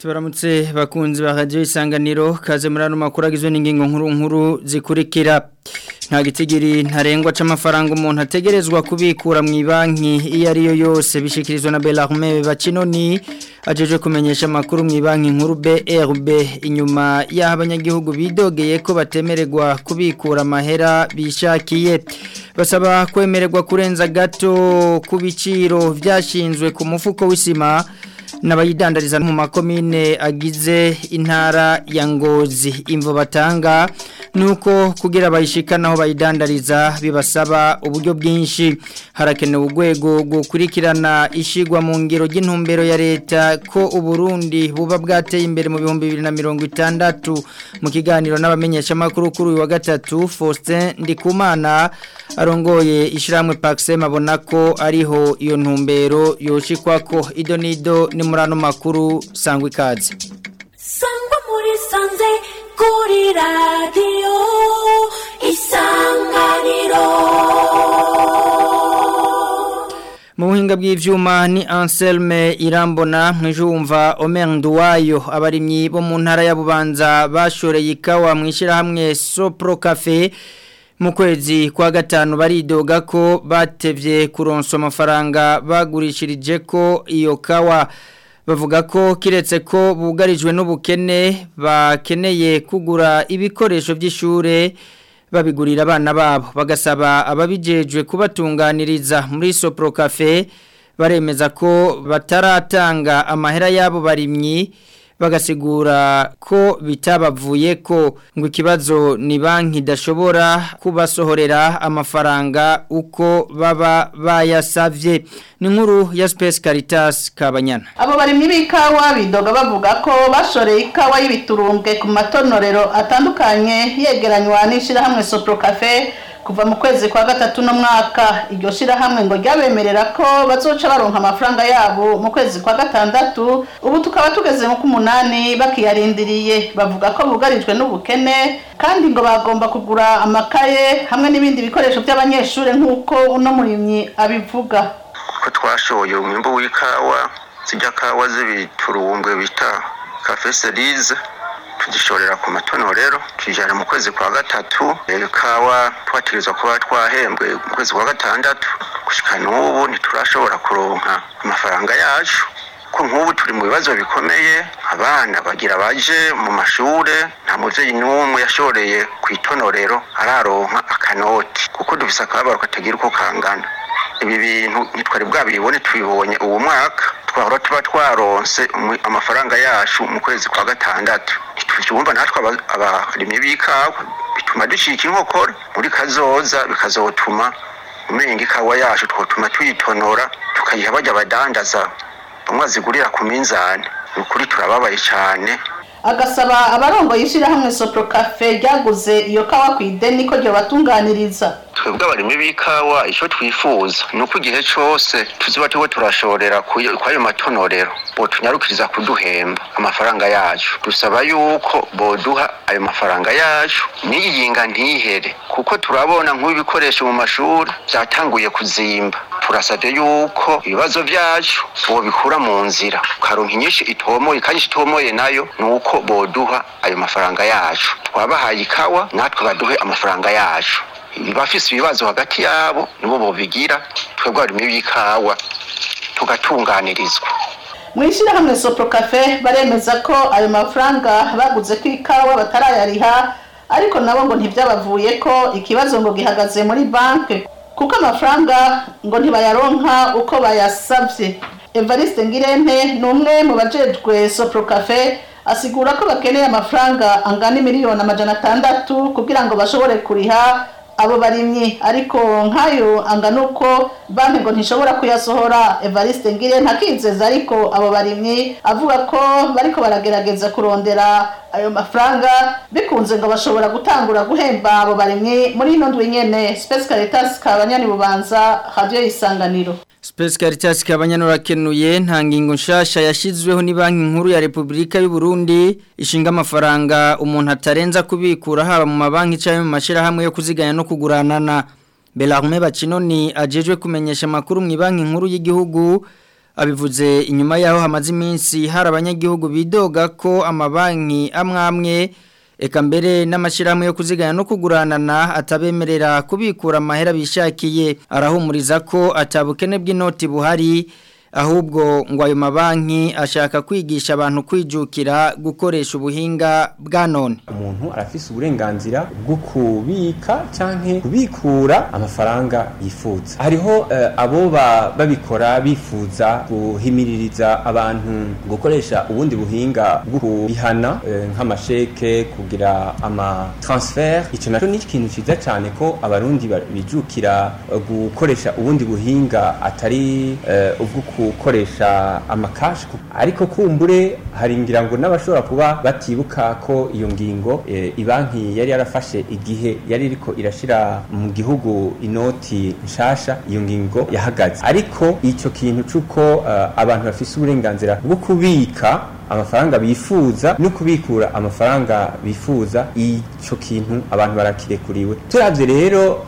tubaramutse bakunzi ba radio isanganiro kaze muri ano makuru agizwe n'ingingo nkuru nkuru zikurikira nta gitigiri ntarengwa c'amafaranga umuntu ategerezwa kubikura mu banki iyo ari yo yose bishikirizwa na Belarme Bacinoni ajeje kumenyesha makuru mu banki nkuru BRB inyuma y'aho abanyagihugu bidogeye ko batemererwa kubikura amahera bishakiye basaba kwemererwa kurenza gato ku biciro byashinzwe ku mufuko w'isima n'abayidandariza mu makomine agize intara ya ngozi imvo batanga nuko kugira bayishikana aho bayidandariza bibasaba uburyo bwinshi harakenewe urwego gukurikirana ishigwa mu ngiro ry'intumbero ya leta ko uburundi buba bwateye imbere mu bihumbi bibiri na mirongo itandatu mu kiganiro n'abamenyeshamakuru kuri uyu wa gatatu Faustin Ndikumana arongoye ishyirahamwe Paxem abona ko ariho iyo ntumbero yoshikwa ko ido nido ni muri ano makuru sangwa ikaze sangwa muri sanze kuri radiyo isanganiro mu buhinga bw'ivyuma ni Anselme Irambona mwijumva Omer Nduwayo abarimyi bo mu ntara ya Bubanza bashoreye ikawa mwishira hamwe Sopro Cafe mu kwezi kwa gatanu baridoga ko batevye kuronswa amafaranga bagurishirije ko iyo kawa bavuga ko kiretse ko bugarijwe n'ubukene bakeneye kugura ibikoresho by'ishure babigurira abana babo bagasaba ababijejwe kubatunganiriza muri Sopro Cafe baremeza ko bataratanga amahera yabo barimyi bagasigura ko bitabavuye ko ngo ikibazo ni banki idashobora kubasohorera amafaranga uko baba bayasavye ni nkuru ya Space Caritas Kabanyana abo barimyi b'ikawa bidoga bavuga ko bashoreye ikawa y'ibiturumbwe ku matonorero atandukanye yegeranywa n'ishirahamwe Sopro Cafe kuva mu kwezi kwa gatatu no mwaka iryo shirahamwe ngo ryabemerera ko bazoca baronka amafaranga yabo mu kwezi kwa gatandatu ubu tukaba tugeze mu kumunani bakiyarindiriye bavuga ko bugarijwe n'ubukene kandi ngo bagomba kugura amakaye hamwe n'ibindi bikoresho by'abanyeshuri nk'uko uno murimyi abivuga ko twashoye umwimbo w'ikawa zijya kawa z'ibiturumbwe bita cafe serize tugishorera ku matonorero tujyana mu kwezi kwa gatatu ikawa twatirizwa kuba twahembwe mu kwezi kwa gatandatu gushyika n'ubu ntiturashobora kuronka amafaranga yacu ko nk'ubu turi mu bibazo bikomeye abana bagira baje mu mashuri nta mubyeyi n'umwe yashoreye ku itonorero araronka akanoti kuko dufise akababaro katagira uko kangana ibi bintu ntitwari bwabibone tubibonye uwo mwaka twahora tuba twaronse amafaranga yacu mu kwezi kwa gatandatu ntituvyumva natwe abarimyi b'ikawa bituma ducika inkokora muri kazoza bikazotuma umenga ikawa yacu twotuma tuyitonora tukayiha bajya badandaza bamwe bazigurira ku minzani ni ukuri turababaye cyane agasaba abarongoye ishirahamwe Sopro Cafe ryaguze iyo kawa ku ideni ko ryo batunganiriza twebwe abarimi b'ikawa icyo twifuza ni uko igihe cyose tuziba turiko turashorera kwayo matonorero botunyarukiriza kuduhemba amafaranga yacu dusaba yuko boduha ayo mafaranga yacu n'iyinga ntihere kuko turabona nk'ibikoresho mu mashuri byatanguye kuzimba turasabye yuko ibibazo byacu bobikura mu nzira ukaronka inyinshi itomoye kandi itomoye nayo ni uko boduha ayo mafaranga yacu twabahaye ikawa natwe baduhe amafaranga yacu bafise ibibazo hagati yabo nibo bobigira twebwe abarimi b'ikawa tugatunganirizwa mu ishyirahamwe Sopro Cafe baremeza ko ayo mafaranga baguze ku ikawa batarayariha ariko nabo ngo ntibyabavuye ko ikibazo ngo gihagaze muri banki kuko amafaranga ngo ntibayaronka uko bayasabye Evariste Ngirente ni umwe mu bajejwe Sopro Cafe asigura ko bakeneye amafaranga angana miliyoni amajana atandatu kugira ngo bashobore kuriha abo barimyi ariko nkayo angana uko banki ngo ntishobora kuyasohora Evariste Ngire ntakizeza ariko abo barimyi avuga ko bariko baragerageza kurondera ayo mafaranga bikunze ngo bashobora gutangura guhemba abo barimyi muri ino ndwi nyene Space Caritas kabanyani bubanza radio isanganiro Space Caritas kabanyano kenuye nta ngingo nshasha yashizweho ni banki nkuru ya Republika y'u Burundi ishinga amafaranga umuntu atarenza kubikura haba mu mabanki cyangwa mu mashira hamwe yo kuziganya no kuguranana Belarme Bacinoni ajejwe kumenyesha makuru mu banki nkuru y'igihugu abivuze inyuma yaho hamaze iminsi hari abanyagihugu bidoga ko amabanki amwe amwe eka mbere n'amashyirahamwe yo kuziganya no kuguranana atabemerera kubikura amahera bishakiye arahumuriza ko atabukene bw'inoti buhari ahubwo ngo ayo mabanki ashaka kwigisha abantu kwijukira gukoresha ubuhinga bwa none umuntu arafise uburenganzira bwo kubika canke kubikura amafaranga yifuza hariho uh, abo babikora bifuza guhimiririza abantu gukoresha ubundi buhinga bwo kubihana uh, nk'amasheke kugira ama transfer ico naco ni ikintu ciza cyane ko abarundi bijukira uh, gukoresha ubundi buhinga atari ubwo gukoresha amakashi ariko kumbure hari ngira ngo n'abashobora kuba batibuka ko iyo ngingo e, ibanki yari yarafashe igihe yari iriko irashira mu gihugu inoti nshasha iyo ngingo yahagaze ariko icyo kintu c'uko uh, abantu bafise uburenganzira bwo kubika amafaranga bifuza no kubikura amafaranga bifuza ico kintu abantu barakirekuriwe turavye rero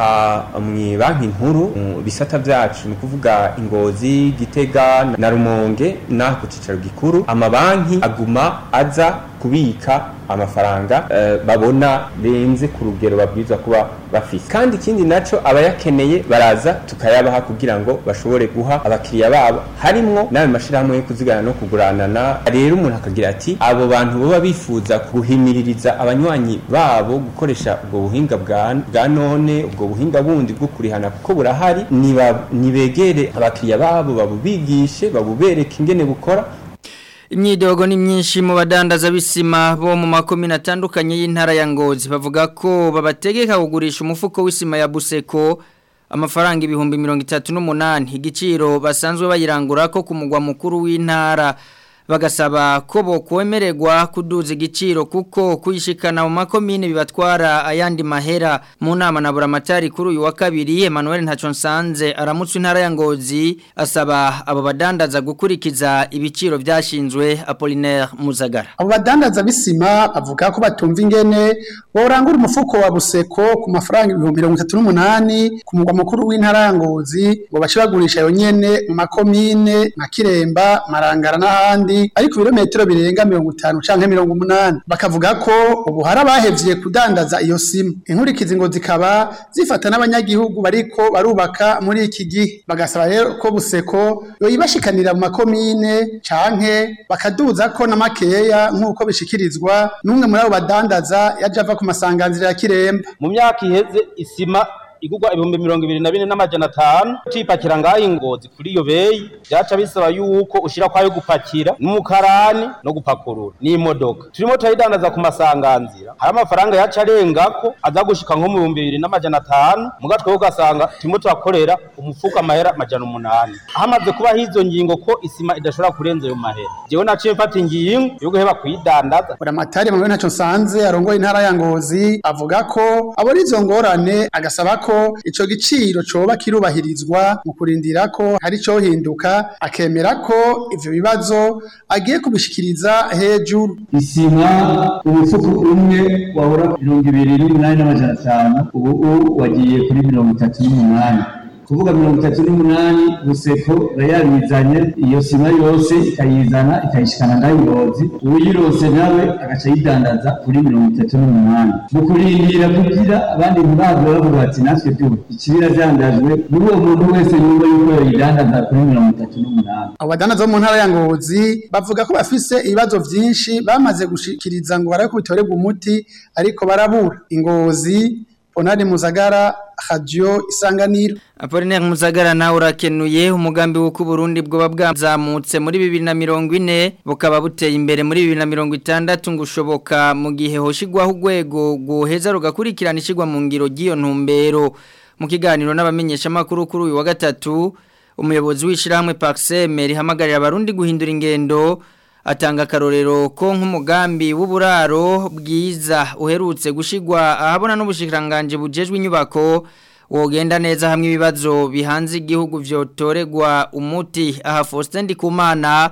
mu banki nkuru mu bisata vyacu ni kuvuga ingozi gitega na rumonge naho ku cicaro gikuru amabanki aguma aza kubika amafaranga uh, babona benze ku rugero babwirizwa kuba bafise kandi ikindi naco abayakeneye baraza tukayabaha kugira ngo bashobore guha abakiriya babo harimwo n'ayo mashirahamwe yo kuzigana no kuguranana rero umuntu akagira ati abo bantu baba bifuza guhimiririza abanywanyi babo gukoresha ubwo buhinga bwa none ubwo buhinga bundi bwo kurihana kuko burahari nibegere abakiriya babo babubigishe babubereke ingene bukora imyidogo ni myinshi mu badandaza b'isima bo mu makomine atandukanye y'intara ya ngozi bavuga ko babategeka kugurisha umufuko w'isima ya buseko amafaranga ibihumbi mirongo itatu n'umunani igiciro basanzwe bayirangura ko ku mugwa mukuru w'intara bagasaba ko bokwemererwa kuduza igiciro kuko kuyishikana mu makomine bibatwara ayandi mahera mu nama na buramatari kuri uyu wa kabiri Emmanuel Ntaconsanze aramutse intara ya Ngozi asaba abo badandaza gukurikiza ibiciro byashinzwe Apollinaire Muzagara abo badandaza bisima bavuga ko batumva ingene borangura umufuko wa buseko ku mafaranga ibihumbi mirongo itatu n'umunani ku mugwa mukuru w'intara ya Ngozi ngo bace bagurisha yo nyene mu makomine nka Kiremba Marangara n'ahandi ariko ibirometero birenga mirongo itanu canke mirongo umunani bakavuga ko ubu hari abahevye kudandaza iyo sima inkurikizi ngo zikaba zifata n'abanyagihugu bariko barubaka muri iki gihe bagasaba rero ko buseko yoyibashikanira mu makomine canke bakaduza ko na makeya nk'uko bishikirizwa n'umwe muri abo badandaza yaje ava ku masanganzira ya kiremba mu myaka iheze isima igurwa ibihumbi mirongo ibiri na bine n'amajana atanu cipakira ngaho ingozi kuri iyo beyi vyaca bisaba yuko ushira kwayo gupakira n'umukarani no gupakurura n'imodoka turimo turayidandaza ku masanganzira hari amafaranga yaca arengako aza gushika nko mu bihumbi bibiri n'amajana atanu muga twebwe ugasanga turimo turakorera umufuko amahera amajana umunani hamaze kubaho izo ngingo ko isima idashobora kurenza ayo mahera jewe naciye mfata ingingo yo guheba kuyidandaza buramatari mu ntaco nsanze arongoye intara ya ngozi avuga ko abona izo ngorane agasaba ko ico giciro coba kirubahirizwa mu kurindira ko hari cyo hinduka akemera ko ivyo bibazo agiye kubishikiriza hejuru isima umufuko umwe wahora mirongo ibiri n'umunani n'amajana atanu ubu wagiye kuri mirongo itatu n'umunani kuvuga mirongo itatu n'umunani buseko yabizanye iyo sima yose ikayizana ikayishikana ngaho ingozi uwuyirose nawe agaca yidandaza kuri mirongo itatu n'umunani mu kurindira kugira abandi ntibabwe bavuga bati natwe tuba ikibira vyandajwe muri uwo muntu wese yumva yuko yoyidandaza kuri mirongo itatu n'umunani abo badandaza bo mu ntara ya ngozi bavuga ko bafise ibibazo vyinshi bamaze gushikiriza ngo barabe ko bitorerwa umuti ariko barabura ingozi Ponari Muzagara Radio Isanganiro Apollinaire Muzagara nawe urakenuye umugambi w'uko Burundi bwoba bwazamutse muri 2040 bukaba buteye imbere muri 2060 ngushoboka mu gihe hoshigwaho urwego guheza rugakurikirana ishigwa mu ngiro giyo ntumbero mu kiganiro n'abamenyesha makuru kuri uyu wa gatatu umuyobozi w'ishiramwe Paxem rihamagarira abarundi guhindura ingendo atanga akarorero ko nk'umugambi w'uburaro bwiza uherutse gushigwa ahabona n'ubushikiranganje bujejwe inyubako wogenda neza hamwe ibibazo bihanze igihugu vyotoregwa umuti aha Faustin Ndikumana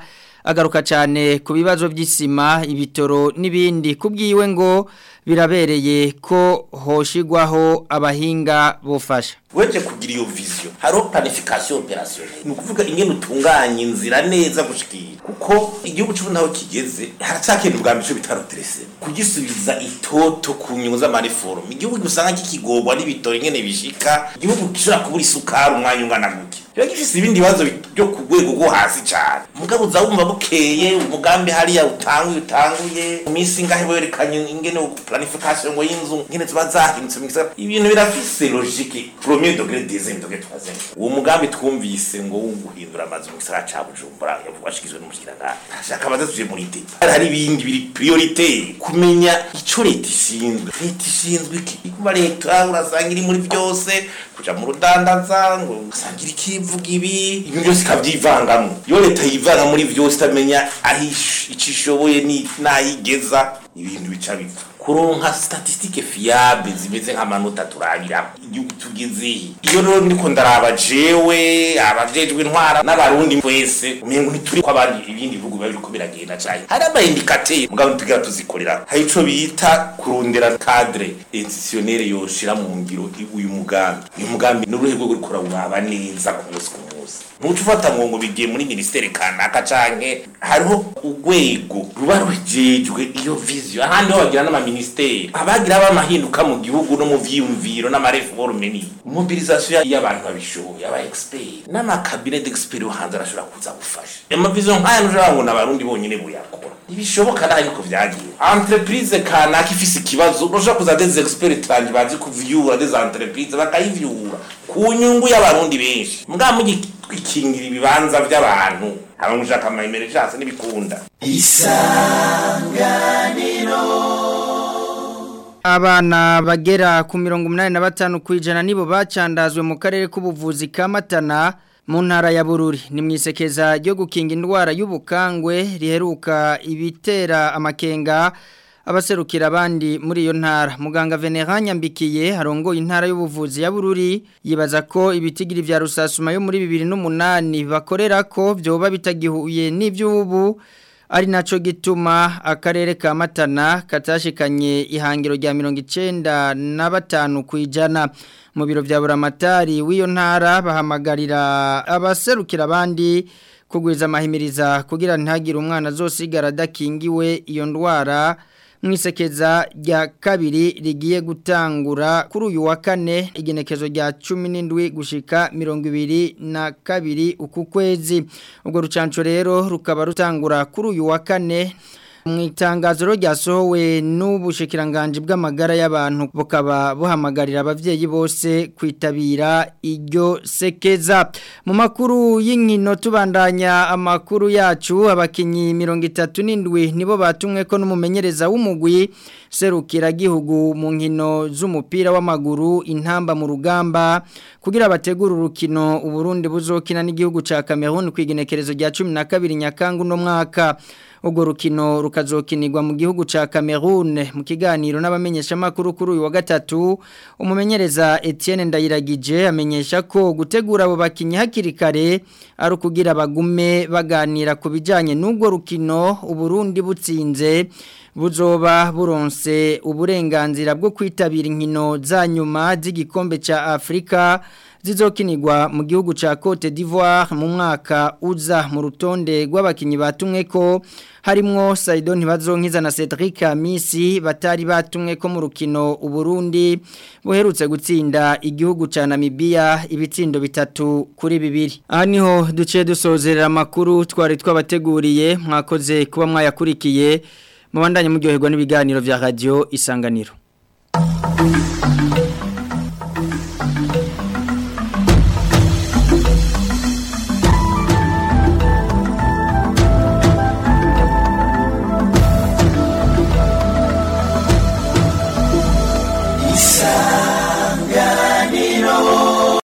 agaruka cyane ku bibazo by'isima ibitoro n'ibindi kubwiwe ngo birabereye ko hoshigwaho abahinga bufasha weje kugira iyo vision haro planification opérationnelle ni ukuvuga ingene utunganya inzira neza gushikira kuko igihugu cy'ubu naho kigeze haracyakenda ubwa mbere cyo bitaroterese kugisubiza itoto ku nyungu z'amareforme igihugu usanga kikigorwa n'ibitoro ingene bishika igihugu gishobora kubura isukari umwanya ungana gutya biba gifise ibindi bibazo byo ku rwego rwo hasi cyane mugabo uza wumva bukeye umugambi hariya utanguye utanguye mu minsi ingahe werekanye ingene planification ngo y'inzu ingene ziba zahindutse mu gisagara ibintu birafise logique premier degré deuxième degré troisième uwo mugambi twumvise ngo wo guhindura amazu mu gisagara ca Bujumbura yavugashikizwe n'umushikiranganje ashaka bazasuje muri deta hari ibindi biri priorité kumenya ico leta ishinzwe leta ishinzwe iki kuba leta urasanga iri muri byose kuja mu rudandaza ngo usangira ikivuga ibi ibintu byose ikavyivangamo iyo leta yivanga muri byose itamenya aho ico ishoboye n'ayigeza ibintu bica bipfa kuronka statistike fiable zimeze nk'amanota turabira igihugu tugezehe iyo rero ndiko ndaraba jewe abajejwe intwara n'abarundi twese umengo ntituri ko abandi ibindi bihugu biba biriko biragenda cane hari amaindikateri mugabo ntitugera tuzikorera hari ico bita kurondera cadre institutionnel yoshira mu ngiro uyu mugambi uyu mugambi ni uruhe rwego ruriko urawuraba neza ku munsi ku munsi ntuca ufata ngo ngo bigiye muri ministeri kanaka canke hariho urwego ruba rujejwe iyo vision ahandi ho bagira n'amaministeri abagira bamahinduka mu gihugu no mu vyiyumviro n'amareforme ni mobilisation y'abantu babishoboye aba expert n'amakabinet d'expert hanze arashobora kuza gufasha amavision nk'aya ntushobora ngo n'abarundi bonyene buyakora ntibishoboka naho ariko vyagiye entreprise kanaka ifise ikibazo urashobora kuza des experts tanje bazi kuvyura des entreprises bakayivyura ku nyungu y'abarundi benshi mbwa mugikingira ibibanza by'abantu haba mushaka amayimere cyase n'ibikunda isanganiro Abana bagera ku mirongo umunani na batanu ku ijana nibo bacandazwe mu karere k'ubuvuzi ka Matana mu ntara ya Bururi ni mwisekeza ryo gukinga indwara y'ubukangwe riheruka ibitera amakenga abaserukira abandi muri iyo ntara muganga Veneranya Nyambikiye harongoye intara y'ubuvuzi ya Bururi yibaza ko ibitigiri vya rusasuma yo muri 2008 bakorera ko byoba bitagihuye n'ivyubu ari naco gituma akarere ka Matana katashikanye ihangiro rya 95 kwijana mu biro vya buramatari w'iyo ntara bahamagarira abaserukira abandi kugwiza amahimiriza kugira ntagire umwana azosigara adakingiwe iyo ndwara mwisekeza rya kabiri rigiye gutangura kuri uyu wa kane igenekezo rya 17 gushika 22 uku kwezi ubwo rucanco rero rukaba rutangura kuri uyu wa kane mu itangazo ryasohowe n'ubushikiranganje bw'amagara y'abantu bukaba buhamagarira abavyeyi bose kwitabira iryo sekeza mu makuru y'inkino tubandanya amakuru yacu abakinyi 37 nibo batumwe ko n'umumenyereza w'umugwi serukira gihugu mu nkino z'umupira w'amaguru intamba mu rugamba kugira bategura urukino uburundi buzokina n'igihugu ca Cameroon kwigenekerezo rya 12 nyakangu no mwaka ubwo rukino rukazokinirwa mu gihugu ca Cameroon mu kiganiro n'abamenyesha makuru kuri uyu wa gatatu umumenyereza Etienne Ndayiragije amenyesha ko gutegura abo bakinyi hakiri kare ari kugira bagume baganira ku bijanye n'ubwo rukino uburundi butsinze buzoba buronse uburenganzira bwo kwitabira inkino za nyuma z'igikombe ca Afrika zizokinirwa mu gihugu ca Cote d'Ivoire mu mwaka uza mu rutonde rw'abakinyi batumwe ko harimwo Saidon Ntibazonkiza na Cedric Amisi batari batumwe ko mu rukino uburundi buherutse gutsinda igihugu ca Namibia ibitsindo bitatu kuri bibiri aha niho duciye dusozerera amakuru twari twabateguriye mwakoze kuba mwayakurikiye mubandanye muryoherwa n'ibiganiro vya radio isanganiro